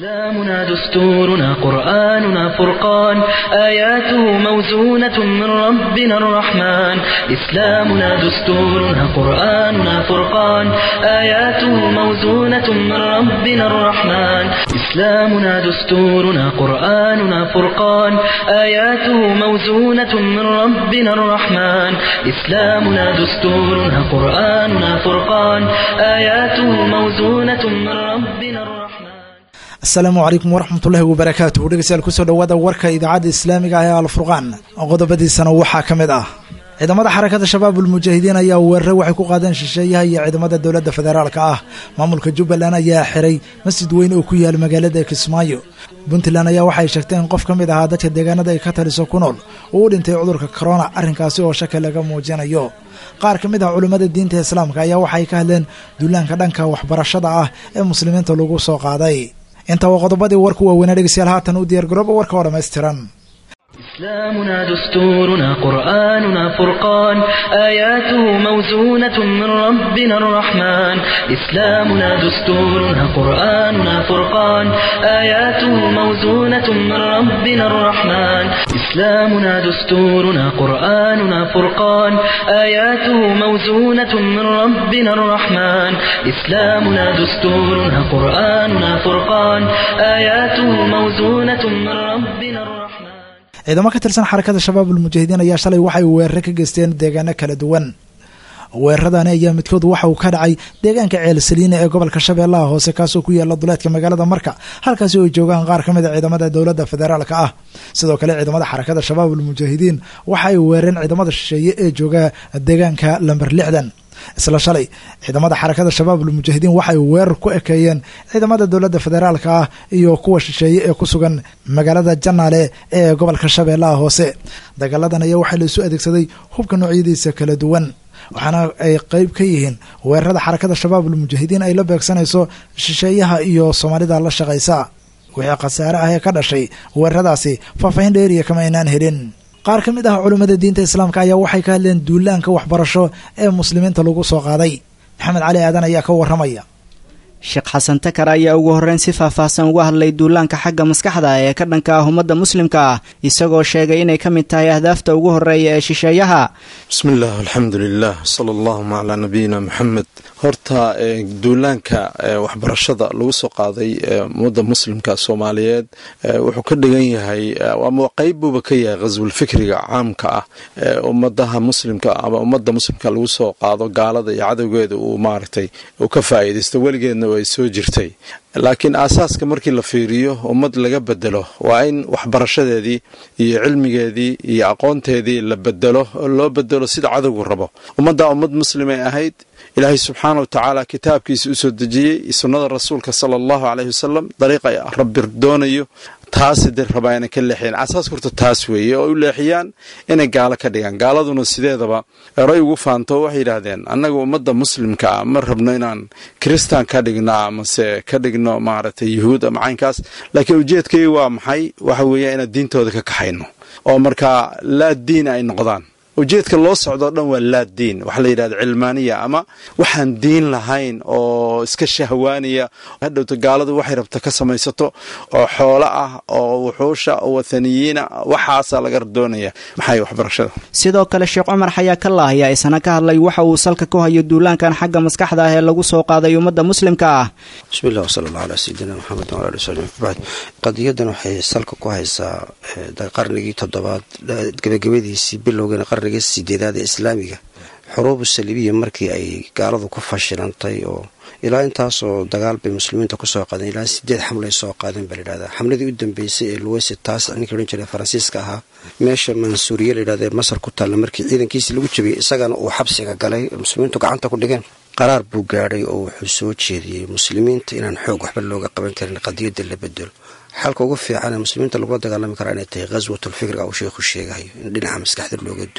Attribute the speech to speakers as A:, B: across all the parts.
A: إسلامنا دستورنا قرآننا فرقان آياته موزونة من ربنا الرحمن إسلامنا دستورنا قرآننا فرقان آياته موزونة من ربنا الرحمن إسلامنا دستورنا قرآننا فرقان آياته موزونة من ربنا الرحمن إسلامنا دستورنا قرآننا فرقان آياته موزونة من ربنا الرحمن
B: asalaamu calaykum waraxmatullaahi wabarakaatuh dhegeystayaal kusoo dhowaada warka idaacadda islaamiga ah ee alfurqaan qodobadiisana waxaa ka mid ah ciidamada xarakada shabaabul mujaahidiin ayaa weerare waxay ku qaadeen shisheeyaha iyo ciidamada dowladda federaalka ah maamulka jubbaland ayaa xiray masjid weyn oo ku yaal magaalada kismaayo puntland ayaa waxay sheegtay in qof ka mid ahaa dadka deegaanada ay ka taliso ku nool uu u dhintay cudurka corona arrinkaasi oo shaki laga muujinayo qaar ka mid ah culimmada diinta islaamka ayaa waxay ka hadleen duulaanka dhanka waxbarashada ah ee muslimiinta lagu soo qaaday inta waa qodobadii warku waaweynaa dhegeystayaal haatan u diyaar garooba warka oo dhammaystiran
A: إسلامنا دستورنا قرآننا فرقان آياته موزونة من ربنا الرحمن إسلامنا دستورنا قرآننا فرقان آياته موزونة من ربنا الرحمن إسلامنا دستورنا قرآننا فرقان آياته موزونة من ربنا الرحمن إسلامنا دستورنا قرآننا فرقان آياته موزونة من ربنا الرحمن
B: ciidamo ka tirsan xarakada shabaabul mujaahidiin ayaa shalay waxay weerare ka geysteen deegaano kala duwan weeraradani ayaa midkood waxa uu ka dhacay deegaanka ceel saliine ee gobolka shabeellaha hoose kaasoo ku yaala duleedka magaalada marka halkaasi oo ay joogaan qaar ka mid a ciidamada dowladda federaalka ah sidoo kale ciidamada xarakada shabaabul mujaahidiin waxa ay weerareen ciidamada shisheeye ee jooga deegaanka lamber lixdan isla shalay ciidamada xarakada shabaabul mujaahidiin waxay weerar ku ekeeyeen ciidamada dowladda federaalka ah iyo kuwa shisheeye ee ku sugan magaalada janaale ee gobolka shabeellaha hoose dagaaladan ayaa waxaa la isu adeegsaday hubka noocyadiisa kala duwan waxaana ay qeyb ka yihiin weerarada xarakada shabaabul mujaahidiin ay la beegsanayso shisheeyaha iyo soomaalida la shaqaysa wixii khasaare ah ee ka dhashay weeraradaasi faahfaahin dheeriya kama aynaan helin qaar ka mid ah culimmada diinta islaamka ayaa waxay ka hadleen duulaanka waxbarasho ee muslimiinta lagu soo qaaday maxamed cali aadan ayaa ka warramaya
C: sheekh xasan takar ayaa ugu horreyn si faahfaahsan uga hadlay duulaanka xagga maskaxda ee ka dhanka ah ummadda muslimka ah isagoo sheegay inay ka mid tahay ahdaafta ugu horreeya ee shisheeyaha
D: bismillaah alxamdu lilah sala allahuma calaa nabiyina maxamed horta duulaanka waxbarashada lagu soo qaaday ummadda muslimka soomaaliyeed wuxuu ka dhigan yahay ama qeyb buuba ka yahay khaswulfikriga caamka ah ummadaha muslimka ama ummadda muslimka lagu soo qaado gaalada iyo cadowgeeda uu maaragtay uu ka faa'iidaysto weligeedna ay soo jirtay laakiin aasaaska markii la fiiriyo ummad laga bedelo waa in waxbarashadeedii iyo cilmigeedii iyo aqoonteedii la bedelo oo loo bedelo sida cadowgu rabo ummaddaa ummad muslimay ahayd ilaahay subxaana wa tacaala kitaabkiisa u soo dejiyey sunnada rasuulka sala allahu caleyhi wasalam dariiqa rabbi doonayo taasi de rabaa inay ka leexiyaan asaaska horta taas weeye oo u leexiyaan inay gaalo ka dhigaan gaaladuna sideedaba eray ugu faanto waxay yidhaahdeen annaga ummadda muslimka ah ma rabno inaan kristan ka dhigno amase ka dhigno maaragtay yuhuud ama caynkaas laakiin ujeedkayga waa maxay waxa weeya inaan diintooda ka kaxayno oo markaa laa diin ay noqdaan ujeedka loo socdoo dhan waa laa diin waxaa la yidhahda cilmaaniya ama waxaan diin lahayn oo iska shahwaaniya hadhowta gaaladu waxay rabta ka samaysato oo xoolo ah oo wuxuusha oo wathaniyiina waxaasaa laga doonaya maxay waxbarashada
C: sidoo kale sheekh cumar xayaa ka laahaya isana ka hadlay waxa uu salka ku hayo duulaankan xagga maskaxda ah ee lagu soo qaaday ummadda muslimka ah
E: bismillahi wasala allah calaa sayidina maxamed wala ali wsabi bacd qadiyadan waxay salka ku haysaa qarnigii toddobaad gebagabadiisii bilowgana qarniga sideedaad ee islaamiga xuruubu saliibiya markii ay gaaladu ku fashilantay oo ilaa intaasoo dagaal bay muslimiinta kusoo qaadeen ilaa sideed xamle ay soo qaadeen baa layidhahdaa xamladii u dambeysay ee luweyse taas ninkii odhan jiray faransiiska ahaa meesha mansuuriye layidhahda ee masar ku taalla markii ciidankiisii lagu jabiyey isagana uu xabsiga galay muslimiintu gacanta ku dhigeen qaraar buu gaadhay oo wuxuu soo jeediyey muslimiinta inaan xoog waxba looga qaban karin qadiyadda la bedelo xalka ugu fiican ee muslimiinta lagula dagaalami karaa inay tahay ghaswatulfikriga uu sheikhu sheegayo in dhinaca maskaxda looga duulo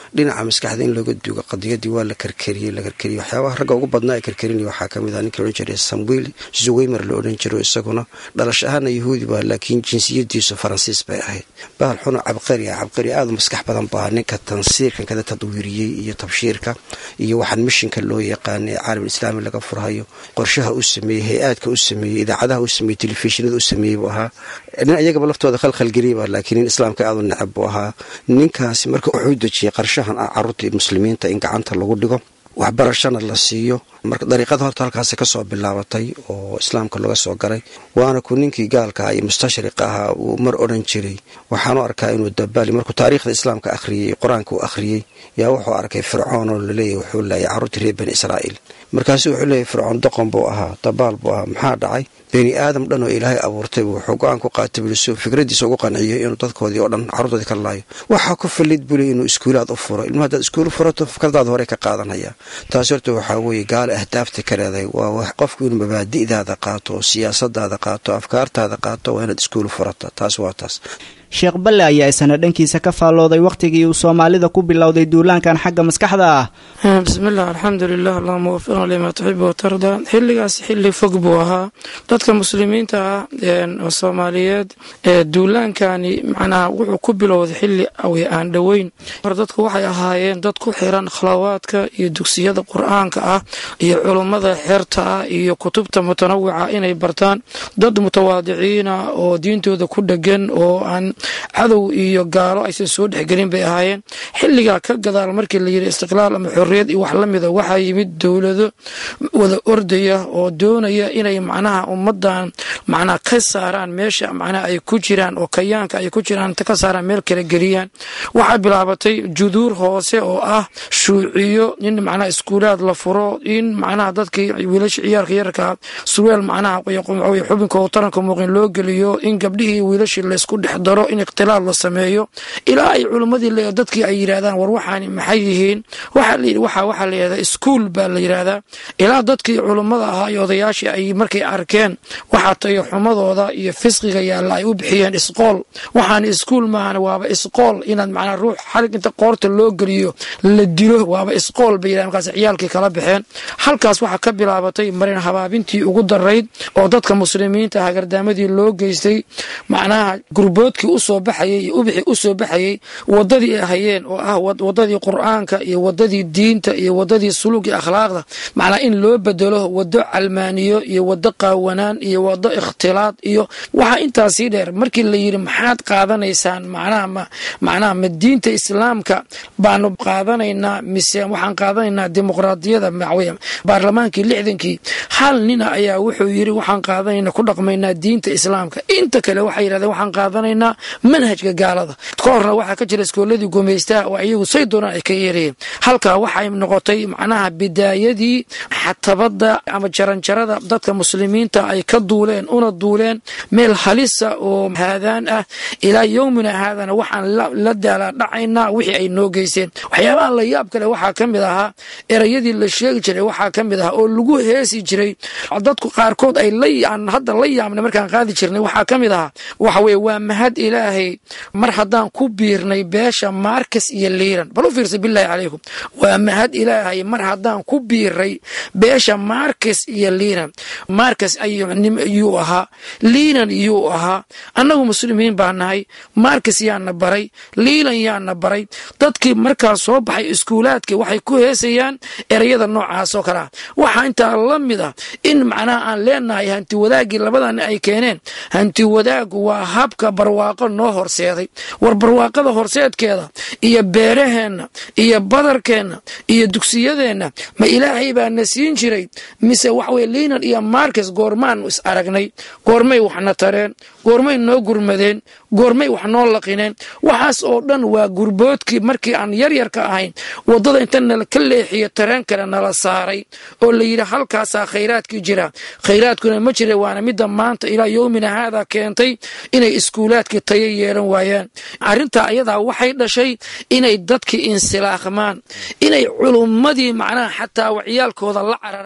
E: dhinaca maskaxda in looga duugo qadiyadii waa la karkariyey la karkariyey waxyaabaha ragga ugu badnaa ee karkarinaya waxaa ka mid ah ninkii odhan jiray samuel zuweymer la odhan jiro isaguna dhalash ahaana yahuudi baa laakiin jinsiyadiisu faransiis bay ahayd bahal xuna cabqari ah cabqari aada u maskax badan baa ninka tansiirkan kada tadwiiriyey iyo tabshiirka iyo waxaan mishinka loo yaqaanay caalam islaami laga furhayo qorshaha u sameeyey hay-aadka u sameeyey idaacadaha u sameeyey telefishinada u sameeyey buu ahaa nin ayagaba laftooda khalkhalgeliyay baa laakiin nin islaamka aada u necab buu ahaa ninkaasi marka wuxuu dejiyey qarshahan ah carruurta muslimiinta in gacanta lagu dhigo waxbarashana la siiyo marka dariiqada horta halkaasi kasoo bilaabatay oo islaamka laga soo galay waana ku ninkii gaalka iyo mustashriqa ahaa uu mar odhan jiray waxaanu arkaa inuu dabaali markuu taariikhda islaamka akhriyey qur-aanka uu akhriyey yaa wuxuu arkay fircoon oo laleeyahy wuxuu laayay carruurtii reer bani israa'iil markaasu wuxuu leeyahy fircoon doqon buu ahaa dabaal buu ahaa maxaa dhacay bani aadam dhan oo ilaahay abuurtay buu wuxuu go-aan ku qaatay buli suu fikradiisa ugu qanciyo inuu dadkoodii oo dhan carruurtoodii ka laayo waxaa ku fallid buli inuu iskuulaad u furo ilma haddaad iskuul furato fikradaada hore ka qaadanaya taasi horta waxaa weeye gaala ahdaafta ka leedahay waa qofku inuu mabaadi'daada qaato oo siyaasadaada qaato afkaartaada qaato waa inaad iskuul furata taas waa taas
C: sheekh balle ayaa isana dhankiisa ka faallooday wakhtigii uu soomaalida ku bilowday duulaankan xagga maskaxda ah
F: bismillaah alxamdulilah allahuma wafiqna limaa tuxibu watardaa xilligaas xilli fog buu ahaa dadka muslimiinta ah oo soomaaliyeed duulaankani macnaha wuxuu ku bilowday xilli awi aan dhoweyn hore dadku waxay ahaayeen dad ku xiran khlawaadka iyo dugsiyada qur-aanka ah iyo culummada xeerta ah iyo kutubta mutanawica inay bartaan dad mutawaadiciina oo diintooda ku dhegan oo aan cadow iyo gaalo aysan soo dhexgelin bay ahaayeen xilligaa ka gadaal markii la yidhi istiqlaal ama xorriyad iyo wax la mida waxaa yimid dowlado wada ordaya oo doonaya inay macnaha ummadan macnaha ka saaraan meesha macnaha ay ku jiraan oo kayaanka ay ku jiraan ka saaraan meel kala geliyaan waxaa bilaabatay juduur hoose oo ah shuuciyo in macnaha iskuulaad la furo in macnaha dadkii wiilasha ciyaarka yarka surweel macnaha xubinkoo taranka muuqin loo geliyo in gabdhihii wiilashii laysku dhex daro in ikhtilaad la sameeyo ilaa ay culimmadii dadkii ay yidhahdaan war waxaani maxay yihiin waxaa la yidhi waxa waxaa la yidhahdaa iskuul baa la yidhaahdaa ilaa dadkii culummada ahaa iyo odayaashii ay markay arkeen waxaa tayo xumadooda iyo fisqiga yaalla ay u bixiyeen isqool waxaan iskuul maahan waaba isqool inaad macnaa ruux xarig inta qoorta loo geliyo la dilo waaba isqool bay yidhahan markaas ciyaalkii kala baxeen halkaas waxaa ka bilaabatay marin habaabintii ugu darayd oo dadka muslimiinta hagardaamadii loo geystay macnaha gurboodkii u soo baxayay iyo ubixii u soo baxayay waddadii ay hayeen oo ah waddadii qur'aanka iyo waddadii diinta iyo waddadii suluugii akhlaaqda macnaa in loo bedelo waddo calmaaniyo iyo waddo qaawanaan iyo waddo ikhtilaad iyo waxaa intaasii dheer markii la yidhi maxaad qaadanaysaan macnaha ma macnaha ma diinta islaamka baanu qaadanaynaa mise waxaan qaadanaynaa dimuqraadiyada macweya baarlamaankii lixdankii hal nina ayaa wuxuu yidhi waxaan qaadanaynaa ku dhaqmaynaa diinta islaamka inta kale waxay yidhahdeen waxaan qaadanaynaa manhajka gaalada ka horna waxaa ka jira iskooladii gumaystaha oo iyagu say doonaan ay ka yeerayeen halkaa waxay noqotay macnaha bidaayadii xatabada ama jaranjarada dadka muslimiinta ay ka duuleen una duuleen meel halisa oo haadaan ah ilaa yowmina haadana waxaan la daalaa dhacaynaa wixii ay noo geysteen waxyaabaha la yaab kale waxaa ka mid ahaa erayadii la sheegi jiray waxaa ka mid ahaa oo lagu heesi jiray dadku qaarkood ay aan hadda la yaabnay markaan qaadi jirnay waxaa ka mid ahaa waxa weye waa mahad ilaahay mar haddaan ku biirnay beesha maarkas iyo liiran bal u fiirsa bilaahi calaykum waa mahad ilaahay mar haddaan ku biiray beesha maarkas iyo liinan maarkas ayuu ahaa liinan yuu ahaa annagu muslimiin baa nahay maarkas yaana baray liilan yaana baray dadkii markaa soo baxay iskuulaadkii waxay ku heesayaan erayada noocaas oo kale ah waxaa intaa la mid ah in macnaha aan leenahay hanti wadaaggii labadan ay keeneen hanti wadaaggu waa habka barwaaqo noo horseeday war barwaaqada horseedkeeda iyo beeraheenna iyo badarkeenna iyo dugsiyadeenna ma ilaahay baa na siin jiray mise waxweye liinan iyo markes goormaanu is aragnay goormay waxna tareen goormay noo gurmadeen goormay wax noo laqineen waxaas oo dhan waa gurboodkii markii aan yaryarka ahayn waddada inta nala ka leexiyo tareen kale nala saaray oo la yidhi halkaasaa khayraadkii jira khayraadkuna ma jira waana midda maanta ilaa yowmina haada keentay inay iskuulaadkii tayo yeelan waayaan arrintaa ayadaa waxay dhashay inay dadkii insilaaqmaan inay culummadii macnaha xataa waciyaalkooda la cararaan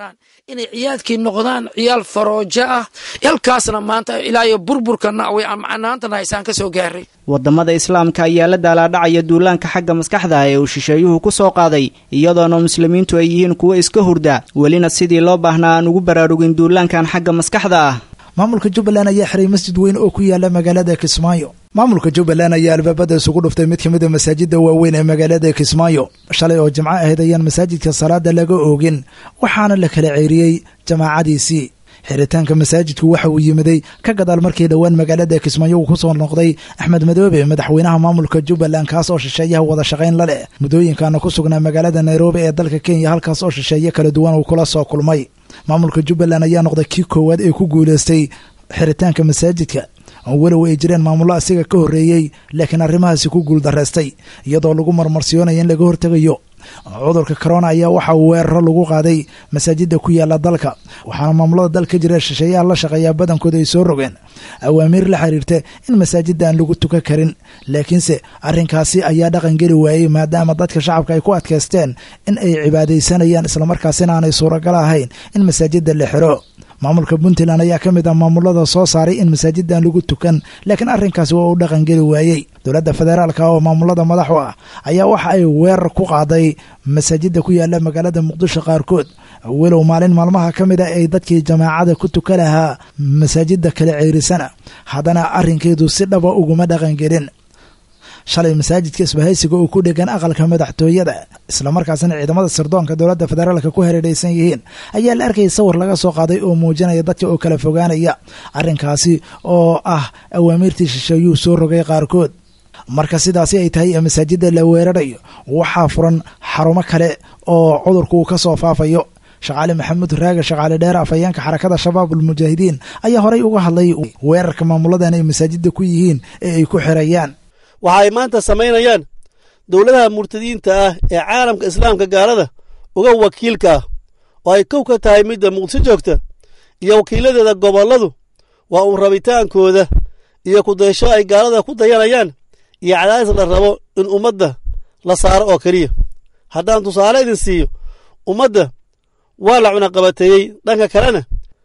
F: inay ciyaadkii noqdaan ciyaal faroojo ah halkaasna maanta ilaayo burburkana way macnaantana haysaan ka soo gaaray
C: wadamada islaamka ayaa la daalaadhacaya duulaanka xagga maskaxda ee uu shisheeyuhu ku soo qaaday iyadoona muslimiintu ay yihiin kuwo iska hurda welina sidii loo baahnaa aan ugu baraarugin duulaankan xagga maskaxda ah
B: maamulka jubbaland ayaa xiray masjid weyn oo ku yaala magaalada kismaayo maamulka jubbaland ayaa albaabada isugu dhuftay mid ka mid a masaajida waaweyn ee magaalada kismaayo shalay oo jimco ahayd ayaan masaajidka salaada laga oogin waxaana la kala ceeriyey jamaacadiisii xiritaanka masaajidku waxa uu yimiday ka gadaal markii dhowaan magaalada kismaayo uu kusoo noqday axmed madoobe madaxweynaha maamulka jubbaland kaas oo shisheeyaha wada shaqayn la leh muddooyinkaana ku sugnaa magaalada nairobi ee dalka kenya halkaas oo shisheeye kala duwan uu kula soo kulmay maamulka jubbaland ayaa noqday kii koowaad ee ku guuleystay xiritaanka masaajidka walow ay jireen maamullo asiga ka horreeyey laakiin arrimahaasi ku guuldarraystay iyadoo lagu marmarsiyoonaya in laga hortegayo cudurka corona ayaa waxa uu weeraro lagu qaaday masaajida ku yaala dalka waxaana maamulada dal ka jira shisheeyaha la shaqeeyaa badankooda ay soo rogeen awaamiir la xiriirta in masaajida aan lagu tukan karin laakiinse arrinkaasi ayaa dhaqan geli waayey maadaama dadka shacabka ay ku adkaysteen in ay cibaadaysanayaan islamarkaasina aanay suuragal ahayn in masaajida la xiro maamulka puntland ayaa ka mid ah maamulada soo saaray in masaajidan lagu tukan laakiin arrinkaasi waa uu dhaqan geli waayey dowladda federaalka oo maamulada madax u ah ayaa waxa ay weerar ku qaaday masaajida ku yaala magaalada muqdisho qaarkood walow maalin maalmaha ka mid a ay dadkii jamaacada ku tuka lahaa masaajida kala ceerisana haddana arrinkeedu si dhaba uguma dhaqan gelin shalay masaajidka isbahaysiga oo ku dhegan aqalka madaxtooyada islamarkaasina ciidamada sirdoonka dowladda federaalka ku hareeraysan yihiin ayaa la arkayay sawir laga soo qaaday oo muujinaya dadka oo kala fogaanaya arrinkaasi oo ah awaamiirtii shisheeyuhu soo rogay qaarkood marka sidaasi ay tahay ee masaajida la weerarayo waxaa furan xarumo kale oo cudurku uu ka soo faafayo shaqaale maxamuud raage shaqaale dheer afhayeenka xarakada shabaab ulmujaahidiin ayaa horey uga hadlay weerarka maamuladan ay masaajida ku yihiin ee ay ku xirayaan
G: waxa ay maanta samaynayaan dowladaha murtadiinta ah ee caalamka islaamka gaalada uga wakiilka ah oo ay kow ka tahay midda muqdisho joogta iyo wakiiladeeda gobolladu waa uun rabitaankooda iyo kudaysho ay gaalada ku dayanayaan iyo cadaadis la rabo in ummadda la saaro oo keliya haddaan tusaale idin siiyo ummadda waa la cunaqabateeyey dhanka kalena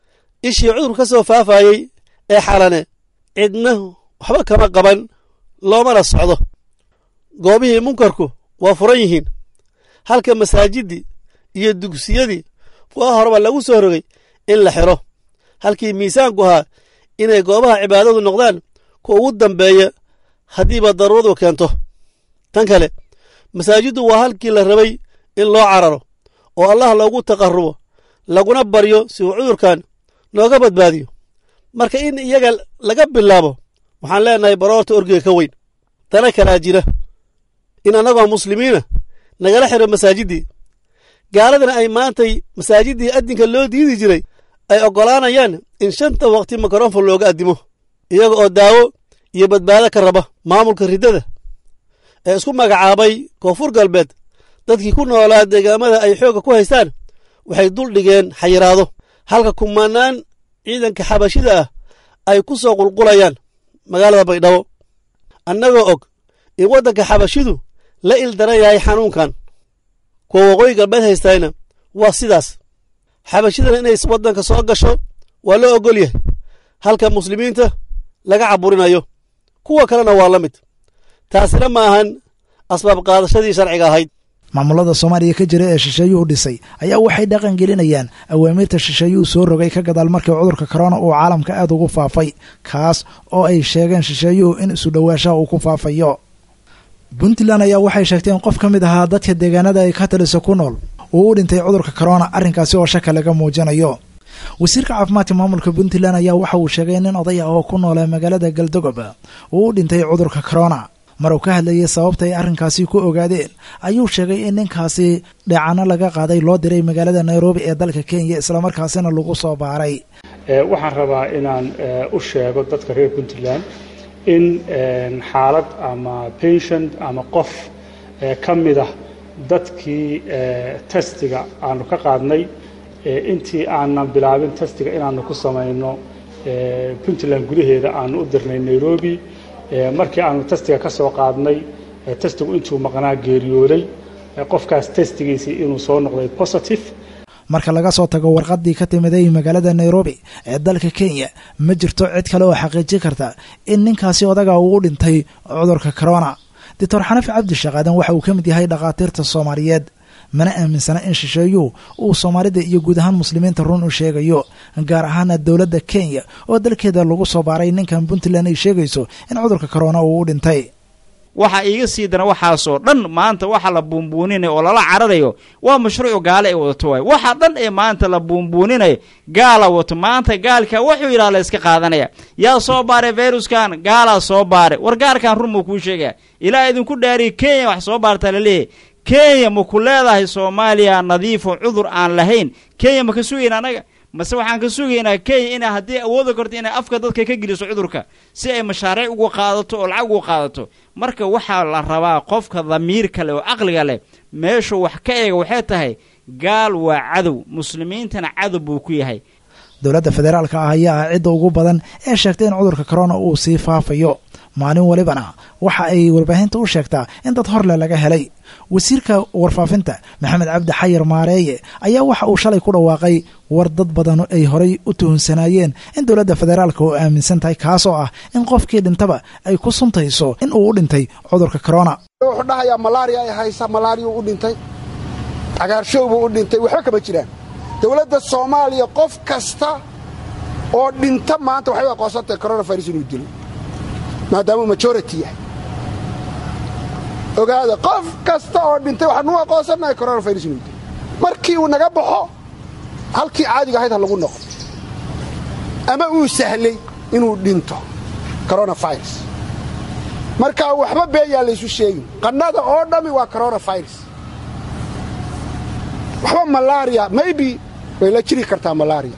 G: ishii cudur ka soo faafayey ee xalane cidna waxba kama qaban loomana socdo goobihii munkarku waa furan yihiin halka masaajiddii iyo dugsiyadii waa horeba lagu soo rogay in la xiro halkii miisaanku ahaa inay goobaha cibaadadu noqdaan kuwa ugu dambeeya haddiiba daruuradu keento tan kale masaajiddu waa halkii la rabay in loo cararo oo allah loogu taqarrubo laguna baryo si uu cudurkan nooga badbaadiyo marka in iyaga laga bilaabo waxaan leenahay baroorta orgiga ka weyn dana kalaa jira in annagoo muslimiina nagala xiro masaajiddii gaaladana ay maantay masaajiddii addinka loo diidi jiray ay oggolaanayaan in shanta waqti mikrofon looga addimo iyaga oo daawo iyo badbaado ka raba maamulka riddada ee isku magacaabay koonfur galbeed dadkii ku noolaa deegaamada ay xoogga ku haystaan waxay dul dhigeen xayiraado halka kumanaan ciidanka xabashida ah ay ku soo qulqulayaan magaalada baydhabo annagoo og in waddanka xabashidu la ildaran yahay xanuunkan kuwa waqooyi galbeed haystayna waa sidaas xabashidana inay waddanka soo gasho waa loo oggol yahay halka muslimiinta laga caburinayo kuwa kalena waa la mid taasina ma ahan asbaab qaadashadii sharciga ahayd
B: maamulada soomaaliya ka jira ee shisheeyuhu dhisay ayaa waxay dhaqan gelinayaan awaamiirta shisheeyuhu soo rogay ka gadaal markii cudurka korona uu caalamka aad ugu faafay kaas oo ay sheegeen shisheeyuhu in isu dhowaashaha uu ku faafayo puntland ayaa waxay sheegtay in qof ka mid ahaa dadka deegaanada ay ka taliso ku nool uu u dhintay cudurka korona arrinkaasi oo shaka laga muujinayo wasiirka caafimaadka maamulka puntland ayaa waxa uu sheegay nin oday ah oo ku noola magaalada galdogob uu u dhintay cudurka korona mar uu ka hadlayay sababta ay arrinkaasi ku ogaadeen ayuu sheegay in ninkaasi dheecano laga qaaday loo diray magaalada nairobi ee dalka kenya islamarkaasina lagu soo baaray
H: waxaan rabaa inaan u sheego dadka reer puntland in xaalad ama patient ama qof ka mid ah dadkii testiga aanu ka qaadnay intii aanan bilaabin testiga inaanu ku samayno puntland gudaheeda aanu u dirnay nairobi markii aanu testiga ka soo qaadnay testigu intuu maqnaa geeriyooday qofkaas testigiisii inuu soo noqday positive
B: marka laga soo tago warqadii ka timiday magaalada nairobi ee dalka kenya ma jirto cid kale oo xaqiijin karta in ninkaasi odaga uu u dhintay cudurka corona doctor xanafi cabdisheekh aadan waxa uu ka mid yahay dhakhaatiirta soomaaliyeed mana aaminsana in shisheeyuhu uu soomaalida iyo guud ahaan muslimiinta run u sheegayo gaar ahaana dowladda kenya oo dalkeeda lagu soo baaray ninkan puntland ay sheegayso in cudurka corona uu u dhintay
I: waxa iiga sii dana waxaasoo dhan maanta waxa la buunbuuninayo oo lala cararayo waa mashruucu gaale ay wadato waay waxa dhan ee maanta la buunbuuninayo gaala wato maanta gaalka wuxuu yidhaha la iska qaadanaya yaa soo baaray fayruskan gaalaa soo baaray war gaalkan run muu kuu sheegaya ilaa idinku dhaariya kenya wax soo baartaa laleeyahay kenya ma ku leedahay soomaaliya nadiifo cudur aan lahayn kenya ma ka sugayna annaga mase waxaan ka sugaynaa kenya inay haddii awooda korto inay afka dadka ka geliso cudurka si ay mashaariic ugu qaadato oo lacag ugu qaadato marka waxaa la rabaa qofka damiirka leh oo caqliga leh meeshuu wax ka eega waxay tahay gaal waa cadow muslimiintana cadow buu ku yahay
B: dowladda federaalka ah ayaa ah cidda ugu badan ee sheegtay in cudurka corona uu sii faafayo maalin walibana waxa ay warbaahinta u sheegtaa in dad horle laga helay wasiirka warfaafinta maxamed cabdi xayir maareeye ayaa waxa uu shalay ku dhawaaqay war dad badan ay horay u tuhunsanaayeen in dowladda federaalka oo aaminsan tahay kaasoo ah in qofkii dhintaba ay ku suntayso in uu u dhintay cudurka corona
J: wuxuu dhahayaa malaariya ay haysa malaariyuu u dhintay cagaarshowbuu u dhintay waxba kama jiraan dowladda soomaaliya qof kasta oo dhinta maanta waxay u aqoonsantahay coronavirus inuu dilo maadaamuu majority yahay ogaada qof kasta oo dhintay waxaanu u aqoonsannahay coronavirus inuu dilo markii uu naga baxo halkii caadiga ahayd ha lagu noqdo ama uu sahlay inuu dhinto coronavirus markaa waxba beeyaa laysu sheegin qannada oo dhammi waa coronavirus waxba malaariya maybe way la jiri kartaa malaariya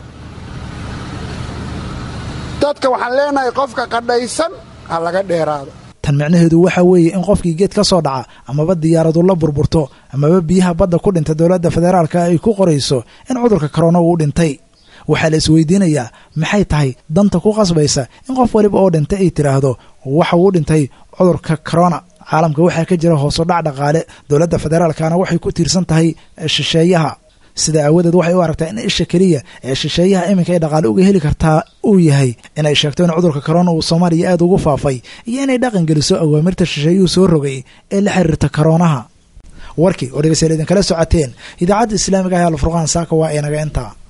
J: dadka waxaan leenahay qofka qadhaysan ha laga dheeraado
B: tan micnaheedu waxaa weeye in qofkii geed ka soo dhaca amaba diyaaradu la burburto amaba biyaha badda ku dhinta dowladda federaalka ay ku qorayso in cudurka korona uu dhintay waxaa la isweydiinayaa maxay tahay danta ku qasbaysa in qof weliba oo dhintay ay tidhaahdo waxa uu dhintay cudurka corona caalamka waxaa ka jira hooso dhac dhaqaale dowladda federaalkana waxay ku tiirsan tahay shisheeyaha sida aawadeed waxay u aragtaa in isha keliya ee shisheeyaha iminka ay dhaqaale uga heli kartaa uu yahay inay sheegto in cudurka corona uu soomaaliya aad ugu faafay iyo inay dhaqan geliso awaamirta shisheeyuhu soo rogay ee la xiriirta koroonaha warkii oo dhegeystayaal idinkala socoteen idaacadda islaamiga ah ee alfurqaan saaka waa inaga intaa